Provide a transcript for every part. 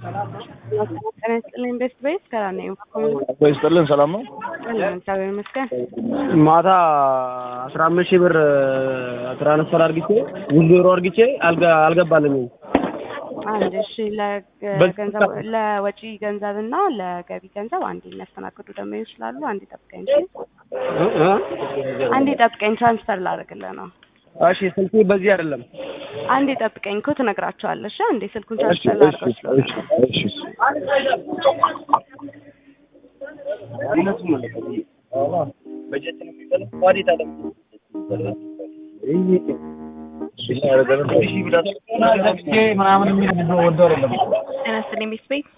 ጤና ይስጥልኝ ቤስት ቤት ሰላም ነኝ። ይስጥልን ሰላም ነው። እግዚአብሔር ይመስገን። ማታ አስራ አምስት ሺህ ብር ትራንስፈር አርግቼ ውዝሮ አርግቼ አልገባልኝም። አንድ እሺ፣ ለገንዘብ ለወጪ ገንዘብ እና ለገቢ ገንዘብ አንዴ የሚያስተናግዱ ደንበኞች ስላሉ አንዴ ጠብቀኝ። አንዴ ጠብቀኝ፣ ትራንስፈር ላደርግልህ ነው። እሺ ስልኩ በዚህ አይደለም። አንዴ ጠብቀኝ እኮ ትነግራቸዋለሽ። አንዴ ስልኩን ትራንስፈር ላደርገው ስለሆነ ጤና ይስጥልኝ ቤስት ቤት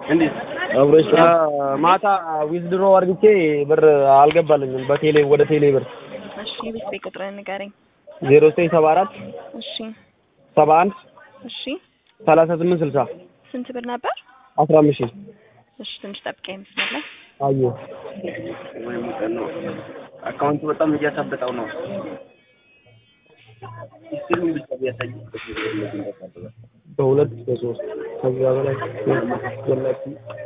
ማታ ዊዝድሮ አርግቼ ብር አልገባልኝም። በቴሌ ወደ ቴሌ ብር እሺ፣ ቤስት ቤት ቁጥርህን ንገረኝ። ዜሮ ዘጠኝ ሰባ አራት እሺ፣ ሰባ አንድ እሺ። ሰላሳ ስምንት ስልሳ ስንት ብር ነበር? አስራ አምስት ሺህ እሺ፣ ትንሽ ጠብቀኝ መስመር ላይ አየሁ። አካውንቱ በጣም እያሳበጠው ነው። ስሉን ብቻ ቢያሳይ በሁለት በሶስት ከዚያ በላይ ወላሂ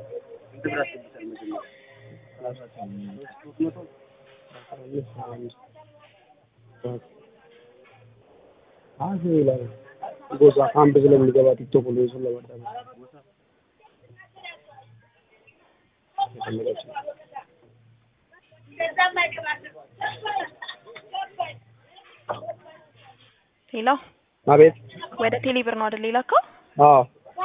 አዚ ላይ ጎዛ ካምፕ ስለሚገባ ቲክቶክ ሁሉ እሱን ለማዳመጥ ሄሎ፣ አቤት። ወደ ቴሌ ብር ነው አይደል የላከው? አዎ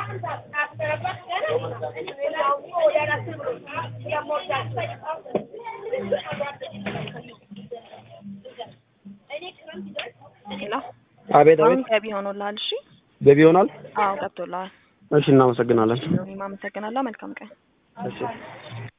ሄሎ፣ አቤት አሁን አቤት። ገቢ ሆኖልሃል። እሺ፣ ገቢ ይሆናል። አዎ ገብቶልሃል። እሺ እናመሰግናለን። እኔም አመሰግናለሁ። መልካም ቀን። እሺ